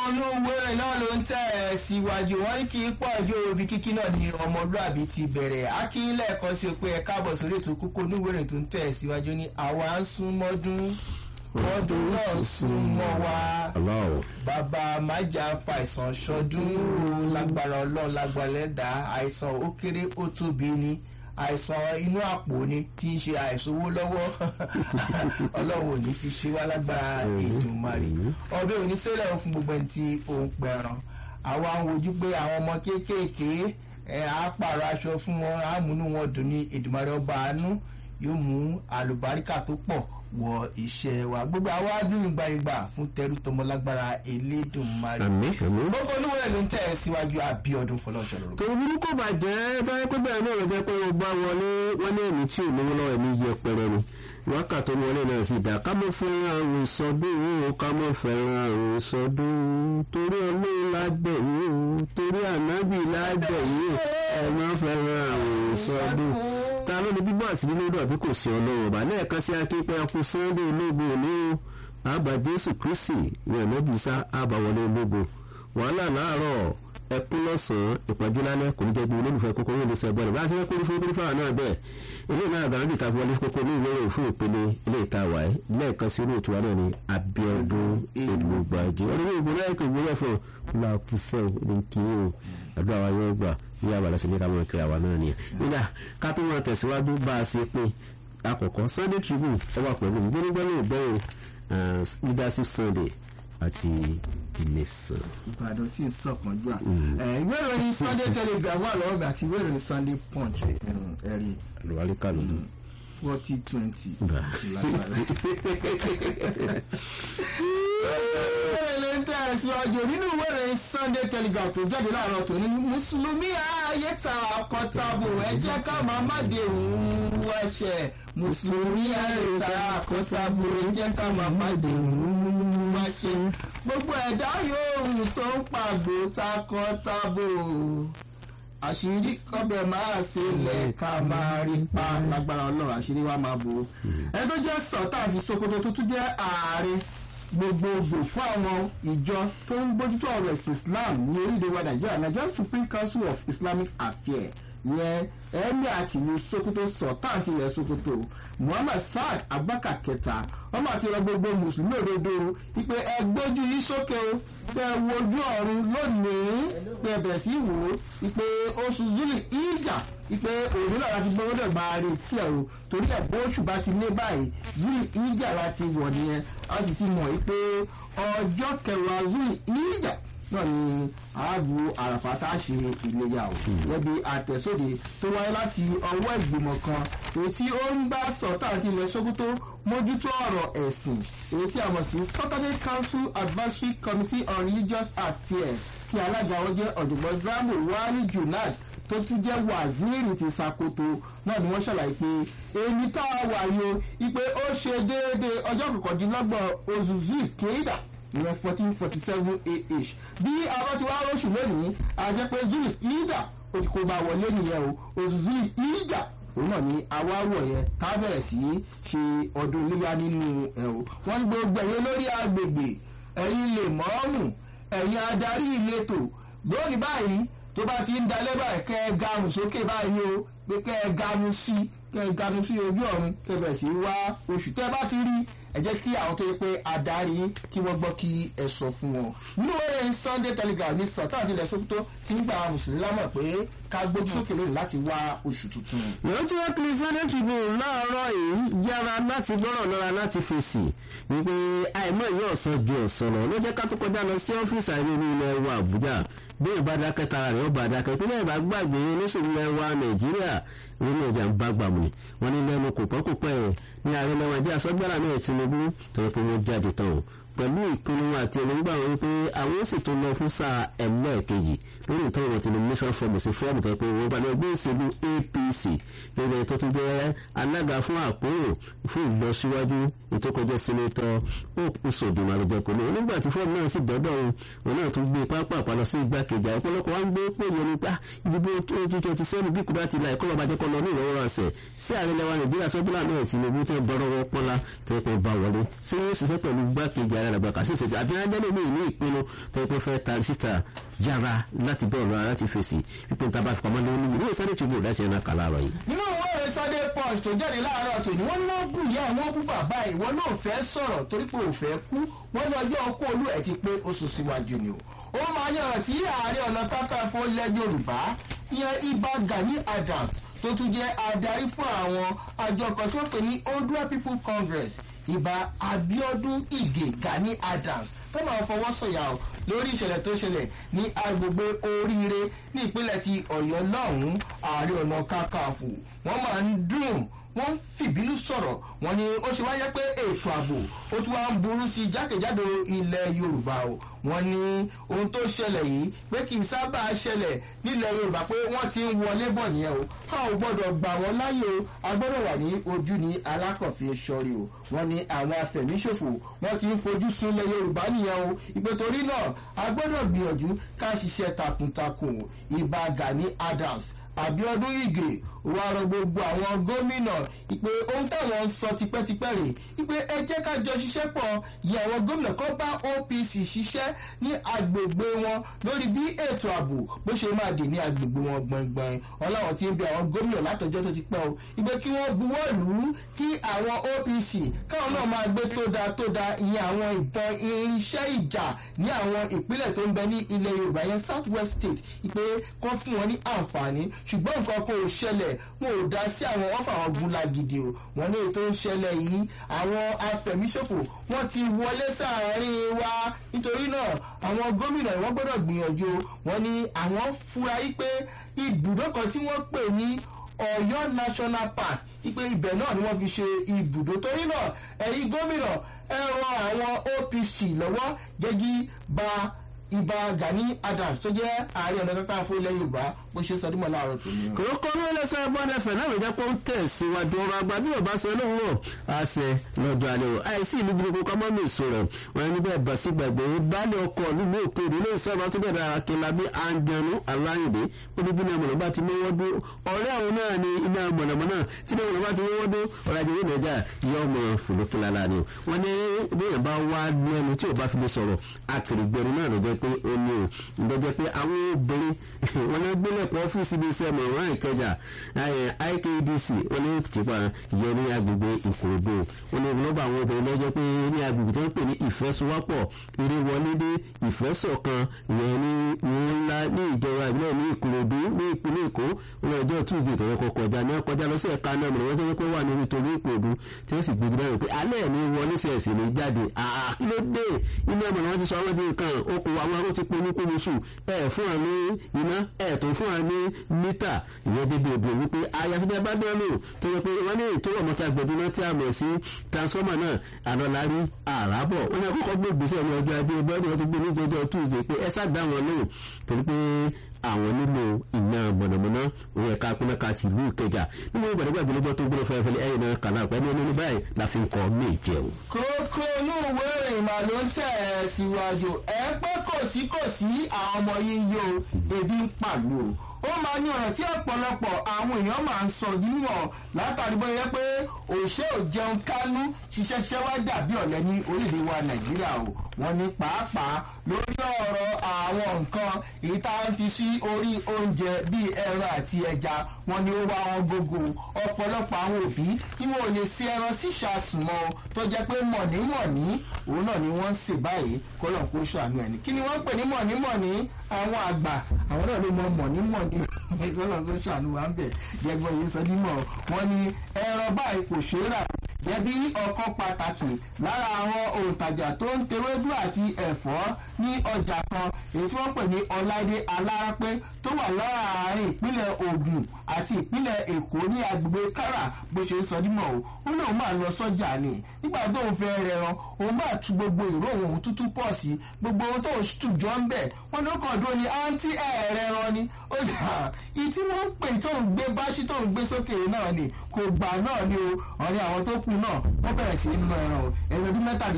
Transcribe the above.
inú wẹ́rẹ̀ náà ló ń tẹ̀ ẹ́ síwájú wọ́n ní kí pọ̀ ju òbí kíkí náà ní ọmọlúàbí ti bẹ̀rẹ̀ akílẹ̀ kan sí pé ẹ káàbọ̀ sórí ètò kókó inú wẹ́rẹ̀ tó ń tẹ̀ ẹ́ síwájú ní àwa ń sún mọ́dún mọ́dún náà ń sún mọ́ wa aláwọ̀ bàbá májà fàìsàn ṣọdún o lágbára ọlọ́run lágbára ẹ̀dá àìsàn ó kéré ó tóbi ni àìsàn inú àpò ni tí ń ṣe àìsàn owó lọ́wọ́ ọlọ́run ò ní fi ṣe wá lágbára Èdùmàrè ọbẹ̀ òní sílẹ̀ fún gbogbo ẹni tí ó ń pẹran àwa ń wojú pé àwọn ọmọ kéékèèké ẹ̀ á pààrọ̀ aṣọ fún wọn á múnú wọn dùn ní Èdùmàrè ọba àánú yóò mú àlùbáríkà tó pọ̀ wọ iṣẹ́ wa gbogbo àwa dùn ìgbàìgbà fún tẹrú tọmọlágbára Elédùmarè àmì àmì. gbogbo olúwẹ̀ ló ń tẹ̀ ẹ́ síwájú Abíọ́dún Fọlọ́nṣọ́ lórúkọ. torí burúkú kò bàjẹ́ tọ́jú pé bẹ́ẹ̀ náà ló jẹ́ pé o bá wọlé wọ́n ní ẹ̀mí tí ò lówó lọ́wọ́ ẹ̀mí yẹpẹrẹ ni wákàtí wọlé náà sì dá ká mọ́ fẹ́ràn àrùn sọdún o ká mọ́ fẹ́ràn àrùn sọdún torí ọlọ́run lábẹ́ yìí o torí ànábì lábẹ́ yìí o ẹ mọ́ fẹ́ràn àrùn sọdún ta ló ní bíbọ́ àsìrí lórí àbí kò sí ọlọ́run ọba lẹ́ẹ̀kan sí akínpẹ́ akú sunday ológun òní o àbá jésù kristi ní ẹ̀nàbì sá àbá wọlé ológun wàhálà láàárọ̀ ẹkún lọ́sàn-án ìpọ́njú lálẹ́ kò ní jẹ́ bí olólùfẹ́ kókó yóò lè ṣe ẹ̀bọ́n rẹ̀ bá a ṣe fẹ́ kórí fún kórí fáwọn náà bẹ́ẹ̀ ilé náà àgbà níbi ìtafọ́ wọlé kókó ní ìwé ìròyìn fún ìpele ilé ìta wáyé lẹ́ẹ̀kan sí olóòtú wa náà ní Abíọ́dún Èdùgbàjì ọdún ìgbò náà kò gbé lẹ́fọ̀ làkúṣẹ́ ní kí o àdúrà wa yóò gbà ní àbàlẹ̀ sí ní ká mọ̀ kíra wa náà nìyẹn nígbà ká tó máa tẹ̀síwájú bá a ṣe pé àkọ́kọ́ Sunday Tribune ẹ wà pẹ̀lú gbónígbóní ìbẹ̀rù leadership Sunday àti Ilẹ̀ṣàn. ìbàdàn sì ń sọkàn jù à. ìwé ìròyìn Sunday Telegraph wà lọ́wọ́ mi àti ìwé ìròyìn Sunday Punch ẹ̀rí àlùwáríkà ló dùn. forty twenty. Bá. ìrẹ̀lẹ̀ ń tẹ̀síwájú nínú ìwé ìròyìn Sunday Telegraph tó jáde láàárọ̀ tòní mùsùlùmí ayé ta àkọ́tàbò ẹ jẹ́ ká máa má de òun wẹ̀ṣẹ̀ mùsùlùmí ayé ta àkọ́tàbò ẹ jẹ́ ká máa má de òun wẹ̀ṣẹ̀ gbogbo ẹ̀dá yòówù tó ń pàgbò takọ́tàbò àṣírí kọ́bẹ̀ máa ṣe lẹ̀ ká máa rí pa lágbára ọlọ́run àṣírí wa máa bò ó. ẹni tó jẹ́ sọ̀tà àti Sokoto tó tún jẹ́ ààrẹ gbogbogbò fún àwọn ìjọ tó ń bójútó ọ̀rọ̀ ẹ̀sìn Islam ní orílẹ̀ wa Nàìjíríà Nigerian Supreme Council of Islamic Affairs yẹn ẹ̀mí àti ìlú Sokoto sọ̀tà àti ilẹ̀ Sokoto Muhammad Saad Abubakar kẹta wọ́n máa ti rọ gbogbo mùsùlùmí òdodo wípé ẹ gbójú yín sókè o pé ẹ wojú ọ̀run lónìí pé ẹ bẹ̀rẹ̀ sí wò ó wípé oṣù zuli ìjà wípé òní náà láti gbọ́ gbọ́dọ̀ máa retí ẹ̀ o torí ẹ̀ bó oṣù bá ti lé báyìí zuli ìjà láti wọ̀ nìyẹn a sì ti mọ̀ wípé ọjọ́ kẹwàá zuli ìjà náà ni ààbò àràfà tá a ṣe ìléyà o gẹ́bí àtẹ̀sóde tó wáyé láti ọwọ́ ìgbìmọ̀ kan èyí tí ó ń bá sọ̀tà àti ilẹ̀ Sókótó mójútó ọ̀rọ̀ ẹ̀sìn èyí tí a mọ̀ sí Saturday Council Advisory Committee on Religious Affairs tí alága wọn jẹ́ ọ̀jọ̀gbọ́n Zambo Wali Junad tó tún jẹ́ waziri ti Sakoto náà ni wọ́n ṣàlàyé pé èyí tá a wà yìí o ipe ó ṣe déédéé ọjọ́ kọkàndínlọ́gbọ̀n oṣù zui kéèdà ìyẹn fourteen forty seven ah bí àwọn ti wá rọ́ṣù lónìí a jẹ́ pé zuli ida ó ti kó bá wọlé nìyẹn o oṣù zuli ida òun náà ni awáwọ̀ yẹn ká bẹ̀rẹ̀ sí í ṣe ọdún iléyà nínú ẹ̀ o wọ́n ní gbogbo ẹ̀yẹ lórí agbègbè ẹ̀yin lè mọ́ọ́mù ẹ̀yin adarí ìletò lónìí báyìí tó bá ti ń dalẹ́ báyìí kẹ́ ẹ garùn sókè báyìí o pé kẹ́ ẹ ganu sí kẹ́ ẹ ganu sí ojú ọ̀run kẹ́ ẹ bẹ̀rẹ̀ sí í wá oṣù tẹ́ ẹ bá ti rí ẹ jẹ́ kí àwọn tó yẹ pé adarí kí wọ́n gbọ́ kí ẹ sọ fún wọn. nínú eré Sunday Telegraph ní Sultan àti ilẹ̀ Sokoto ti ń gba àwọn mùsùlùmí lámọ̀ pé ká gbójú sókè lónìí láti wá oṣù tuntun. ìwọ́n tí wọ́n kiri Sunday Tribune láàárọ̀ yìí yára láti gbọ́rọ̀ lọ́ra láti fèsì wípé àìmọ̀ yìí ọ̀sán ju ọ̀sán lọ ló jẹ́ ká tó kọjá lọ sí ọ́fíìsì àìrí ní ilẹ̀ wa Àbújá bí ìbá dákẹ́ tara rẹ̀ ó bá dákẹ́ ìpínlẹ̀ ìbá gbàgbé olóṣèlú ilẹ̀ wa Nàìjíríà orílẹ̀ èdè ń bá gbàmù ni wọ́n ní lẹ́nu kò pẹ́ kò pẹ́ ẹ̀ ní ààrẹ lẹ́wọ̀n ẹ̀jẹ̀ àsọgbára náà Tinubu tọ́jú pé wọ́n jáde tán o pẹ̀lú ìpinnu àti èròǹgbà wọn wípé àwọn ó sì tó lọ fún sáà ẹlẹ́ẹ̀kejì lórí ìtọ́ wọn ti ní mission form sí fọ́ọ̀mù tó pé wọ́n bá ní ẹgbẹ́ ìṣèlú APC gẹ́gẹ́ tó tún jẹ́ alága fún àpérò fún ìlọsíwájú ìtókọjẹ́ sínétọ̀ Hope Uzodinma ló jẹ́ kó ní onígbà tí fọ́ọ̀mù náà sì dọ́dọ̀ òun òun náà tún gbé pápá àpàlọ́ sí igbákejì ọ̀pọ̀lọpọ̀ wá ń gbé pé yẹn nípa ìdìbò twenty twenty seven bí kúrò àti ilà ẹ̀kọ́ bàbá jẹ́ kọ́ lọ ní ìrọwọ́ ọ̀sẹ̀ sí ààrẹ lẹwa nàìjíríà sọ́bùlà náà tinubu tẹ́ bọ́rọ̀ wọn pọ́nlá tó yẹ kó bá wọlé sí yóò ṣiṣẹ́ pẹ̀lú gbákejì ààrẹ àgbà kàṣí ìṣèjì àbí adẹ́lẹ̀ mi ní ìpinnu tó yẹ kó fẹ́ ta sísà yára láti bọ́ọ̀lù ara láti fèsì pípé níta bá fi pamọ́ lé ní ìwé sáré tìbú ìdásí ẹ̀ná kà láàárọ̀ yìí. nínú owó rẹ̀ sunday punch tó jáde láàárọ̀ tòní wọ́n ní wọ́n bù yá wọ́n bú bàbá ìwọ náà fẹ́ sọ̀rọ̀ torí pé ò fẹ́ kú wọ́n ní ọjọ́ ọkọ̀ olú ẹ̀ ti pé oṣù síwájú ni o ó máa ní ọ̀rọ̀ tí ààrẹ ọ̀nà kakanfò lẹ́ yorùbá ìyẹn ibà gani adams tó tún jẹ́ adarí fún àwọn àjọ kan tí wọ́n pè ní odua people congress ìbá abiodun ige gani adams tó máa fọwọ́ sọ̀yà o lórí ìṣẹ̀lẹ̀ tó ṣẹlẹ̀ ní agbègbè oríire ní ìpínlẹ̀ ti ọ̀yọ́ lọ́hùn-ún ààrẹ ọ̀nà kakanfò wọ́n máa ń dùn wọ́n fìbínú sọ̀rọ̀ wọ́n ní ó ṣe wáyé pé ètò ààbò ó tún wá ń burú sí jákèjádò ilẹ̀ yorùbá o wọ́n ní ohun tó ṣẹlẹ̀ yìí pé kì í sábà ṣẹlẹ̀ nílẹ̀ yorùbá pé wọ́n ti ń wọlé bọ̀ nìyẹn o a ò gbọ́dọ̀ gbà wọ́n láyè o a gbọ́dọ̀ wà ní ojú ní alákọ̀ọ́fin sọ́rí o wọ́n ní àwọn afẹ̀míṣòfò wọ́n ti ń fojú sunlẹ̀ yorùbá nìyẹn o ìpè torí náà a gbọ́dọ̀ gbìyànjú ká ṣiṣẹ́ takuntakun ìbá gani adams àbíọdún ìgè wà rọ gbogbo àwọn gómìnà ìpè ohun táwọn ń sọ tipẹ́tipẹ́ rè ìpè ẹ jẹ́ ká jọ ṣiṣẹ́ pọ̀ yẹ àwọn gómìnà kan bá opc ṣiṣẹ́ ní agbègbè wọn lórí bí ètò ààbò bó ṣe máa dè ní agbègbè wọn gbọ̀ngbọ̀n ọláwọ̀n ti ń bẹ àwọn gómìnà látọjọ́ tó ti pẹ́ o ìpè kí wọ́n buwọ́ lù ú kí àwọn opc káwọn náà máa gbé tó da tó da ìyẹn àwọn ìbọn irinṣẹ́ ìjà ní àwọn ìpínlẹ̀ tó ń bẹ ní ilẹ̀ yorùbá yẹn south west state ìpè kọ́ fún wọn ní àǹfààní ṣùgbọ́n nǹkan kò ṣẹlẹ̀ wọn ò dá sí àwọn ọ̀fà àwọn gunla gidi o wọn ní ètò ń ṣẹlẹ̀ yìí àwọn afẹ̀míṣòfò wọn ti wọlé sáàárín wa nítorí náà àwọn gómìnà wọn gbọ́dọ̀ gbìyànjú wọn ní àwọn fura yí pé ibùdó kan tí wọ́n pè ní ọ̀yọ́ national park ipe ibẹ̀ náà ni wọ́n fi ṣe ibùdó torí náà ẹ̀yin gómìnà ẹ ran àwọn opc lọ́wọ́ gẹ́gí ba ibà gani adams tó jẹ́ ààrẹ ọ̀nà kankan fún ilẹ̀ yorùbá bó ṣe sọdúnmọ́ láàárọ̀ tó ní. kòrókò ló lẹ́sẹ̀ bọ́dẹ fẹ̀ náà lọ́jọ́ pé ó ń tẹ̀síwájú ọrọ̀ àgbà bí ò bá ṣe lóhùn àṣẹ lọ́jọ́ alẹ́ o àìsí ìlú burúkú kọ́ mọ́mí èso rẹ̀ wọ́n ní bẹ́ẹ̀ bá sí gbàgbé baálé ọkọ̀ nílùú òkèèrè ilé ìsọ̀rọ̀ tó bẹ̀rẹ̀ akínlábí anjanu aláyìnbé ó ní bí iná mọ̀nà bá ti mọ́wọ́ dún ọ̀rẹ́ àwọn náà ni iná mọ̀nàmọ́ná tí iná mọ̀nà bá ti mọ́wọ́ dún ọ̀rọ̀ ajé ìrìnàjà yọ ọmọ fòlókìlára ni wọ́n ní bẹ́ẹ̀ bá wá lẹ́nu tí ò bá fi lè sọ̀rọ̀ akèrègbèrè náà ló jẹ́ pé ó ní o ìgbẹ́jẹ́ pé àwọn obìnrin wọn ní gbélé ẹ̀kọ́ ọ́fíìsì bíi iṣẹ́ mọ̀ràn ìkẹjà IKDC wọn ní tìpa ìyẹn ní agbègbè ìkòròdú wọn ní lọ́ba àwọn obìnrin lọ́jọ́ pé ní agbègbè tó ń pè ní ìfẹ́sowọ́pọ̀ eré wọlé dé ìfẹ́sọ̀kan ìyẹn ní ìwọ̀n ńlá ní ìjọba ìbílẹ̀ ní ìkòròdú ní ìpínlẹ̀ èkó wọn ọjọ́ tuesday tó yẹ kó kọjá ní ọkọjá lọ sí ẹ̀ka náà mọ̀ wọ́n tó yẹ kó wà níbi torí ìkòròdú tí wọ́n sì gbé gbé pé alẹ́ ní wọlé sí ẹ̀sìn ní jáde àkílódé iná mọ̀ wọ́n ti sọ àwọn dín kan okùn àwọn aró ti pinnu kúrú sùn ẹ̀ fún wa ní iná ẹ̀ tó fún wa ní mítà ìyẹn débi òbí wípé ayáfẹ́jẹ́ bá dán lò tó yẹ pé wọ́n ní ètò ọmọọta gbẹ̀dúná tí a mọ̀ sí transformer náà àlọ́lárí àràbọ̀ wọ́n ní àkọ́kọ́ gbé ìgbésẹ̀ ní ọjọ́ ajé bọ́ọ̀dù wọn ti gbé ní ìjọjọ́ tuesday pé ẹ sá dá wọn lóhùn torí pé àwọn nílò iná mọ̀nàmọ́ná òun ẹ̀ka pínlẹ̀ka ti ìlú ìkẹjà nínú ìgbàdégbà ìgbélébọ́ tó gbọ́dọ̀ fẹ́ẹ́fẹ́ ẹ̀yìn náà kàlà pẹ̀lú ẹni báyìí la fi ń kọ́ méje o. kókó inú ìwé ìrìn mà ló ń tẹ̀ ẹ́ síwájú ẹ pé kò sí kò sí àwọn ọmọ yìí yó ebi ń pàlú o ó máa ní ọ̀rọ̀ tí ọ̀pọ̀lọpọ̀ àwọn èèyàn máa ń sọ níwọ̀n látàrí bóyá pé òṣè ò jẹun kánú ṣiṣẹ́ ṣẹ́ wá dàbí ọ̀lẹ́ ní orílẹ̀ wa nàìjíríà o wọ́n ní pàápàá lórí ọ̀rọ̀ àwọn nǹkan èyí tá a ń fi sí orí oúnjẹ bíi ẹran àti ẹja wọ́n ní ó wá wọn gógó ọ̀pọ̀lọpọ̀ àwọn òbí tí wọn ò lè ṣe ẹran síṣàsùn mọ́ o tó jẹ́ pé mọ̀nímọ̀ní òun náà ni wọ́n ń sè báyìí kọ́lọ̀ kó ṣàánú ẹni kí ni wọ́n ń pè ní mọ̀nímọ̀ní àwọn àgbà àwọn náà ló mọ mọ̀nímọ̀ní kọ́lọ̀ kó ṣàánú wa ń bẹ̀ jẹ́gbọ́n yìí sọ nímọ̀ wọ́n ní ẹran báyìí kò ṣeé rà jẹ́bí ọkàn pàtàkì lára àwọn òǹtajà tó ń tewédú àti ẹ̀fọ́ ní ọjà kan èyí tí wọ́n pè ní ọláìdé alárápẹ́ tó wà láàárín ìpínlẹ̀ Ògùn àti ìpínlẹ̀ Èkó ní agbègbè kára bó ṣe ń sọ dímọ̀ o ó lóun máa lọ sọ́jà ni nígbà tó ń fẹ́ rẹran òun bá tu gbogbo ìró òun tútú pọ̀ sí gbogbo ohun tó ń tù jọ ń bẹ̀ wọ́n ló kàn dúró ní àǹtí ẹ̀ẹ́rẹ́ran ni ó dà ìtí wọ́n ń pè tó ń gbé báṣí tó ń gbé sókè náà ni kò gbà náà ni o ọ̀rẹ́ àwọn tó kù náà wọ́n bẹ̀rẹ̀ sí í ná ẹran o ẹ̀rọ ọdún mẹ́tàdínlẹ́